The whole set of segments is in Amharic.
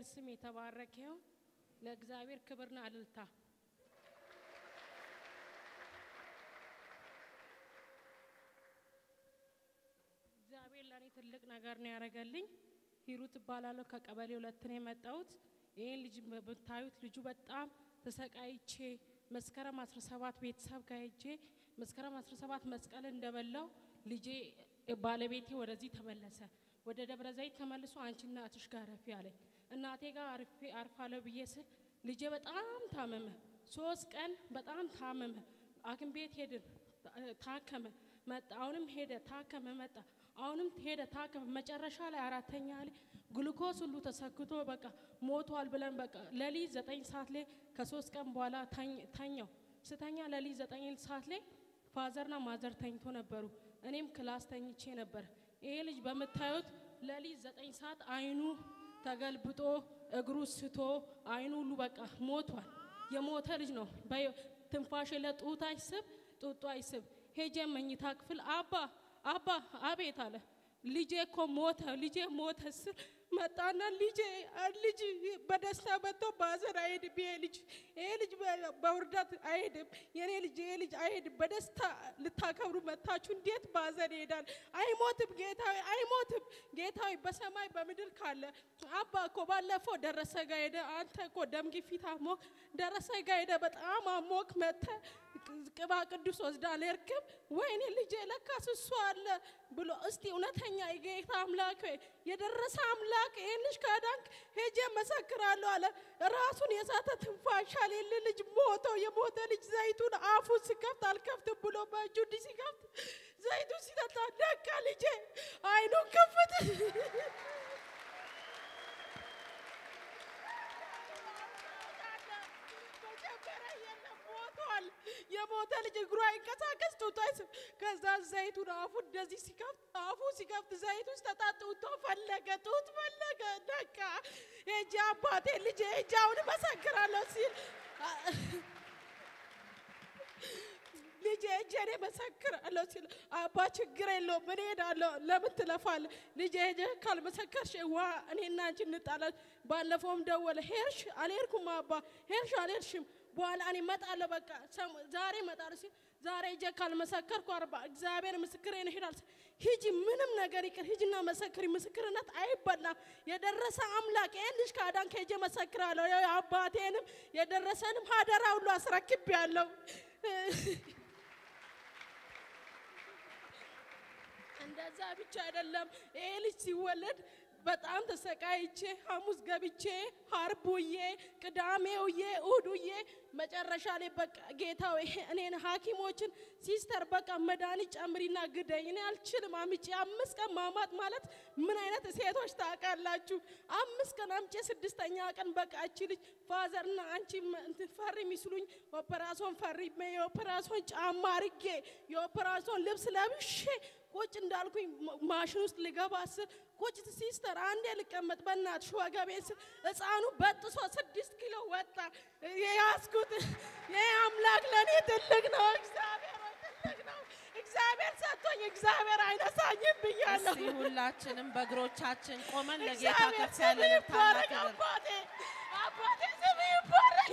ስም የተባረከ ይሁን። ለእግዚአብሔር ክብርና እልልታ። እግዚአብሔር ለእኔ ትልቅ ነገር ነው ያደረገልኝ። ሂሩት እባላለሁ። ከቀበሌ ሁለት ነው የመጣሁት። ይህን ልጅ ብታዩት ልጁ በጣም ተሰቃይቼ መስከረም 17 ቤተሰብ ጋር ሄጄ መስከረም 17 መስቀል እንደበላው ልጄ ባለቤቴ ወደዚህ ተመለሰ። ወደ ደብረ ዘይት ተመልሶ አንቺ እናትሽ ጋር ረፊ አለኝ። እናቴ ጋር አርፌ አርፋለሁ ብዬ ስል ልጄ በጣም ታመመ። ሶስት ቀን በጣም ታመመ። ሐኪም ቤት ሄድን፣ ታከመ፣ መጣ። አሁንም ሄደ፣ ታከመ፣ መጣ። አሁንም ሄደ፣ ታከመ። መጨረሻ ላይ አራተኛ ላይ ግሉኮስ ሁሉ ተሰክቶ በቃ ሞቷል ብለን በቃ ለሊት ዘጠኝ ሰዓት ላይ ከሶስት ቀን በኋላ ተኛው። ስተኛ ለሊት ዘጠኝ ሰዓት ላይ ፋዘርና ማዘር ተኝቶ ነበሩ። እኔም ክላስ ተኝቼ ነበር። ይሄ ልጅ በምታዩት ለሊት ዘጠኝ ሰዓት አይኑ ተገልብጦ እግሩ ስቶ አይኑ ሁሉ በቃ ሞቷል። የሞተ ልጅ ነው። ትንፋሽ ለጡት አይስብ ጡጡ አይስብ። ሄጄ መኝታ ክፍል አባ አባ አቤት አለ። ልጄ እኮ ሞተ፣ ልጄ ሞተ ስል መጣና ልጄ ልጅ በደስታ መጥቶ ባዘን አይሄድም። ይሄ ልጅ ይሄ ልጅ በውርደት አይሄድም። የኔ ልጅ ይሄ ልጅ አይሄድም። በደስታ ልታከብሩ መታችሁ እንዴት ባዘን ይሄዳል? አይሞትም ጌታዊ፣ አይሞትም ጌታዊ። በሰማይ በምድር ካለ አባ እኮ ባለፈው ደረሰ ጋ ሄደ። አንተ እኮ ደም ግፊት አሞክ ደረሰ ጋ ሄደ። በጣም አሞክ መተ ቅባ ቅዱስ ወስዳ አልሄድክም? ወይኔ ልጄ ለካስ እሱ አለ ብሎ እስቲ እውነተኛ የጌታ አምላክ የደረሰ አምላክ ይህን ልጅ ካዳንክ ሄጄ መሰክራለሁ አለ። ራሱን የሳተ ትንፋሽ የሌለ ልጅ ሞቶ የሞተ ልጅ ዘይቱን አፉን ሲከፍት አልከፍትም ብሎ በእጁ እንዲህ ሲከፍት ዘይቱ ሲጠጣ ነቃ። ልጄ አይኑን ክፍት የሞተ ልጅ እግሩ አይንቀሳቀስ ጡቱ አይስብ። ከዛ ዘይቱን አፉ እንደዚህ ሲከፍት አፉ ሲከፍት ዘይቱ ውስጥ ተጣጥቶ ፈለገ ጡት ፈለገ። ነቃ። ሄጄ አባቴ ልጄ ሄጄ አሁን እመሰክራለሁ ሲል ልጄ ሄጄ እኔ እመሰክራለሁ ሲል አባ ችግር የለውም እኔ እሄዳለሁ። ለምን ትለፋለህ? ልጄ ሄጄ ካልመሰከርሽ ዋ እኔና አንቺ እንጣላለን። ባለፈውም ደወለ ሄድሽ? አልሄድኩም አባ ሄድሽ? አልሄድሽም በኋላ እኔ እመጣለሁ በቃ ዛሬ እመጣለሁ ሲል ዛሬ ሂጄ ካልመሰከርኩ አርባ እግዚአብሔር ምስክሬ ነው ይሄዳል። ሂጂ ምንም ነገር ይቅር ሂጂና መሰክሪ። ምስክርነት አይበላም። የደረሰ አምላክ ይህን ልጅ ካዳንክ ሄጄ መሰክራለሁ። አባቴንም የደረሰንም ሀደራ ሁሉ አስረክቤያለሁ። እንደዛ ብቻ አይደለም ይሄ ልጅ ሲወለድ በጣም ተሰቃይቼ ሐሙስ ገብቼ ሀርብ ውዬ ቅዳሜ ውዬ እሁድ ውዬ መጨረሻ ላይ በቃ ጌታው እኔን ሐኪሞችን ሲስተር በቃ መድኃኒት ጨምሪና ግደኝ፣ እኔ አልችልም አምጬ አምስት ቀን ማማጥ ማለት ምን አይነት ሴቶች ታውቃላችሁ? አምስት ቀን አምጬ ስድስተኛ ቀን በቃ እቺ ልጅ ፋዘርና አንቺ ፈሪ ሚስሉኝ ኦፐራሶን ፈሪ የኦፐራሶን ጫማ አርጌ የኦፐራሶን ልብስ ለብሼ ቁጭ እንዳልኩኝ ማሽን ውስጥ ልገባ ስል ቁጭ ሲስተር አንዴ ልቀመጥ በእናትሽ ወገቤን ስል ሕፃኑ በጥሶ ስድስት ኪሎ ወጣ። የያዝኩት ይህ አምላክ ለእኔ ትልቅ ነው። እግዚአብሔር ትልቅ ነው። እግዚአብሔር ሰጥቶኝ እግዚአብሔር አይነሳኝም ብያለሁ። እስቲ ሁላችንም በእግሮቻችን ቆመን ለጌታ እግዚአብሔር ከፍ ያለ ስም ታላቅ ይባረክ። ክብር አባቴ አባቴ ስም ይባረክ።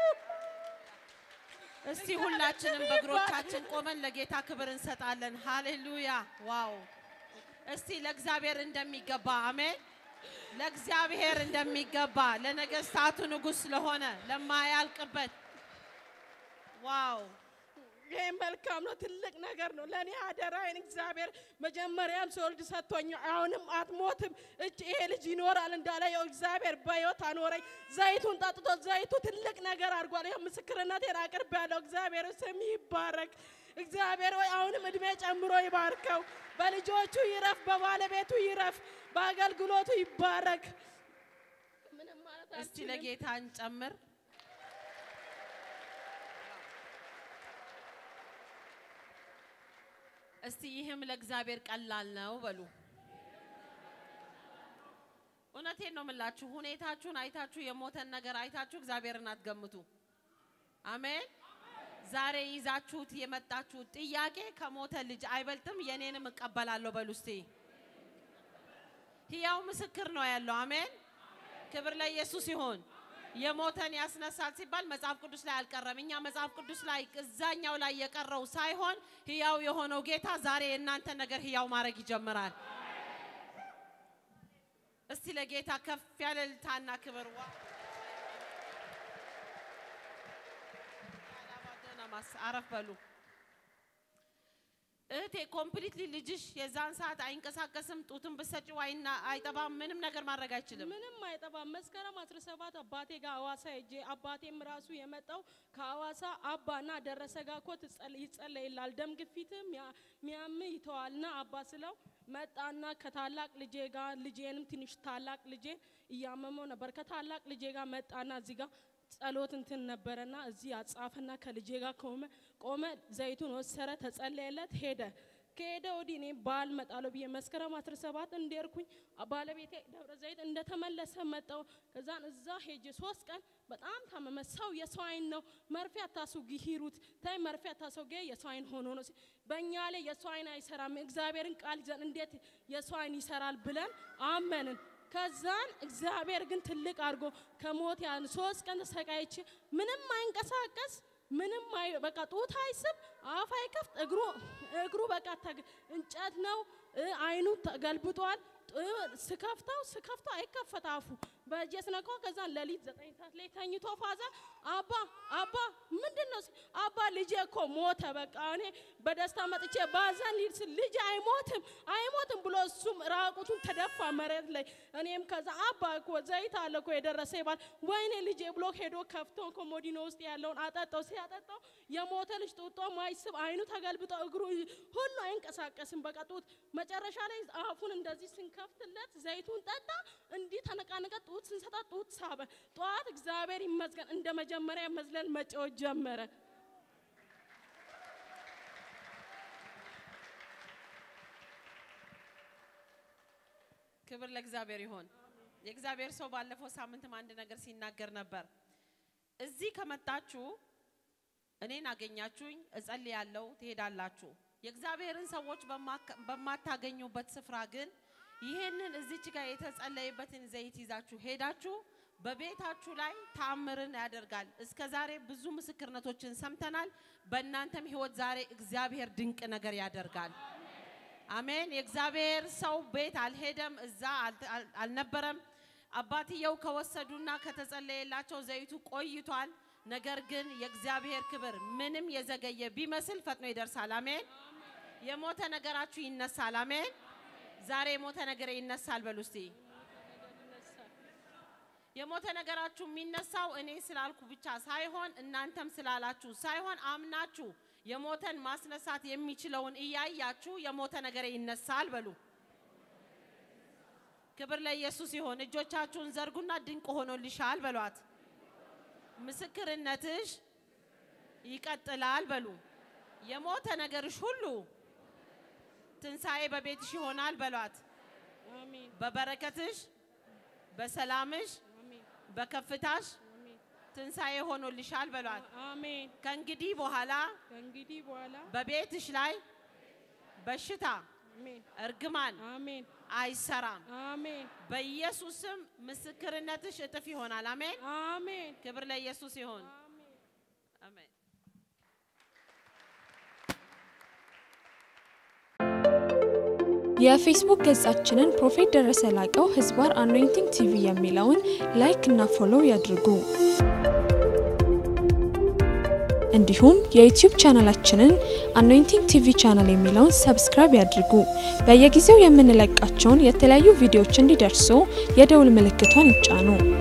እስቲ ሁላችንም በእግሮቻችን ቆመን ለጌታ ክብር እንሰጣለን። ሃሌሉያ! ዋው! እስቲ ለእግዚአብሔር እንደሚገባ አሜን። ለእግዚአብሔር እንደሚገባ ለነገስታቱ ንጉሥ ስለሆነ ለማያልቅበት ዋው! ይህ መልካም ነው። ትልቅ ነገር ነው። ለእኔ አደራዬን እግዚአብሔር መጀመሪያም ስወልድ ሰጥቶኝ አሁንም አትሞትም እጅ ይሄ ልጅ ይኖራል እንዳለ ያው እግዚአብሔር በሕይወት አኖረኝ። ዘይቱን ጠጥቶ ዘይቱ ትልቅ ነገር አድርጓል። ይኸው ምስክርነቴን አቅርቤያለሁ። እግዚአብሔር ስም ይባረክ። እግዚአብሔር ሆይ አሁንም እድሜ ጨምሮ ይባርከው። በልጆቹ ይረፍ፣ በባለቤቱ ይረፍ፣ በአገልግሎቱ ይባረክ። ምንም ማለት እስቲ አልችልም። ለጌታ እንጨምር። እስቲ ይህም ለእግዚአብሔር ቀላል ነው በሉ። እውነቴን ነው የምላችሁ። ሁኔታችሁን አይታችሁ የሞተን ነገር አይታችሁ እግዚአብሔርን አትገምቱ። አሜን። ዛሬ ይዛችሁት የመጣችሁት ጥያቄ ከሞተ ልጅ አይበልጥም፣ የኔንም እቀበላለሁ በሉ እስቲ። ሕያው ምስክር ነው ያለው። አሜን። ክብር ለኢየሱስ ይሁን። የሞተን ያስነሳል ሲባል መጽሐፍ ቅዱስ ላይ አልቀረም። እኛ መጽሐፍ ቅዱስ ላይ እዛኛው ላይ የቀረው ሳይሆን ህያው የሆነው ጌታ ዛሬ የእናንተ ነገር ህያው ማድረግ ይጀምራል። እስቲ ለጌታ ከፍ ያለ እልልታና ክብር ዋ አረፍ በሉ። እህቴ ኮምፕሊትሊ ልጅሽ የዛን ሰዓት አይንቀሳቀስም። ጡትን ብትሰጪው አይና አይጠባም። ምንም ነገር ማድረግ አይችልም። ምንም አይጠባም። መስከረም 17 አባቴ ጋር ሐዋሳ ሄጄ አባቴም ራሱ የመጣው ከሐዋሳ አባና ደረሰ ጋር እኮ ትጸል- ይጸለይላል ደም ግፊትም ሚያም ይተዋልና አባ ስለው መጣና ከታላቅ ልጄ ጋር ልጄንም ትንሽ ታላቅ ልጄ እያመመው ነበር። ከታላቅ ልጄ ጋር መጣና እዚህ ጋር ጸሎት እንትን ነበረና እዚህ አጻፈና ከልጄ ጋር ቆመ ቆመ። ዘይቱን ወሰረ፣ ተጸለየለት፣ ሄደ። ከሄደ ወዲህ እኔ በዓል እመጣለሁ ብዬ መስከረም 17 እንደርኩኝ ባለቤቴ ደብረ ዘይት እንደተመለሰ መጣው። ከዛን እዛ ሄጄ ሶስት ቀን በጣም ታመመ። ሰው የሰው አይን ነው መርፌ አታስውጊ ሂሩት ታይ መርፌ አታስውጊ የሰው አይን ሆኖ ነው ሲል፣ በእኛ ላይ የሰው አይን አይሰራም። እግዚአብሔርን ቃል ይዘን እንዴት የሰው አይን ይሰራል ብለን አመንን። ከዛን እግዚአብሔር ግን ትልቅ አድርጎ ከሞት ያን ሶስት ቀን ተሰቃይቼ ምንም አይንቀሳቀስ ምንም አይ በቃ ጡት አይስብ አፍ አይከፍት እግሩ እግሩ በቃ ተግ- እንጨት ነው እ አይኑ ተገልብጧል። ጥ- ስከፍተው ስከፍተው አይከፈት አፉ በእጄ ስነካው ከዛን ሌሊት ዘጠኝ ሰዓት ላይ ተኝቶ ፋዘር አባ አባ ምንድን ነው ሲል፣ አባ ልጄ እኮ ሞተ። በቃ እኔ በደስታ መጥቼ ባዘን ሊል ስል ልጅ አይሞትም አይሞትም ብሎ እሱም ራቁቱን ተደፋ መሬት ላይ። እኔም ከዛ አባ እኮ ዘይት አለ እኮ የደረሰ ይባል ወይኔ ልጄ ብሎ ሄዶ ከፍቶ ኮሞዲኖ ውስጥ ያለውን አጠጣው። ሲያጠጣው የሞተ ልጅ ጡጦ ማይስብ አይኑ ተገልብጦ እግሩ ሁሉ አይንቀሳቀስም። በቃ ጡት መጨረሻ ላይ አፉን እንደዚህ ስንከፍትለት ዘይቱን ጠጣ። እንዲህ ተነቃነቀ። ጡት ስንሰጣ ጡት ሳበ። ጠዋት እግዚአብሔር ይመስገን እንደ መጀመሪያ መዝለል መጫወት ጀመረ። ክብር ለእግዚአብሔር ይሆን። የእግዚአብሔር ሰው ባለፈው ሳምንትም አንድ ነገር ሲናገር ነበር። እዚህ ከመጣችሁ እኔን አገኛችሁኝ፣ እጸልያለሁ፣ ትሄዳላችሁ። የእግዚአብሔርን ሰዎች በማካ- በማታገኙበት ስፍራ ግን ይህንን እዚች ጋር የተጸለየበትን ዘይት ይዛችሁ ሄዳችሁ በቤታችሁ ላይ ተአምርን ያደርጋል። እስከ ዛሬ ብዙ ምስክርነቶችን ሰምተናል። በእናንተም ህይወት ዛሬ እግዚአብሔር ድንቅ ነገር ያደርጋል። አሜን። የእግዚአብሔር ሰው ቤት አልሄደም፣ እዛ አል- አል- አልነበረም። አባትየው ከወሰዱና ከተጸለየላቸው ዘይቱ ቆይቷል። ነገር ግን የእግዚአብሔር ክብር ምንም የዘገየ ቢመስል ፈጥኖ ይደርሳል። አሜን። የሞተ ነገራችሁ ይነሳል። አሜን። ዛሬ የሞተ ነገር ይነሳል። በሉ እስቲ የሞተ ነገራችሁ የሚነሳው እኔ ስላልኩ ብቻ ሳይሆን እናንተም ስላላችሁ ሳይሆን አምናችሁ የሞተን ማስነሳት የሚችለውን እያያችሁ የሞተ ነገር ይነሳል። በሉ ክብር ለኢየሱስ ይሆን። እጆቻችሁን ዘርጉና ድንቅ ሆኖልሻል በሏት። ምስክርነትሽ ይቀጥላል በሉ። የሞተ ነገርሽ ሁሉ ትንሣኤ በቤትሽ ይሆናል በሏት። አሜን በበረከትሽ፣ በሰላምሽ፣ አሜን በከፍታሽ አሜን ትንሣኤ ሆኖልሻል በሏት። አሜን። ከእንግዲህ በኋላ ከእንግዲህ በኋላ በቤትሽ ላይ በሽታ፣ አሜን እርግማን አሜን አይሰራም። አሜን በኢየሱስም ምስክርነትሽ እጥፍ ይሆናል። አሜን። አሜን ክብር ለኢየሱስ ይሆን። አሜን። አሜን። የፌስቡክ ገጻችንን ፕሮፌት ደረሰ ላቀው ህዝባር አኖይንቲንግ ቲቪ የሚለውን ላይክ እና ፎሎው ያድርጉ። እንዲሁም የዩቲዩብ ቻናላችንን አኖይንቲንግ ቲቪ ቻናል የሚለውን ሰብስክራይብ ያድርጉ። በየጊዜው የምንለቃቸውን የተለያዩ ቪዲዮዎች እንዲደርሱ የደውል ምልክቷን ይጫኑ።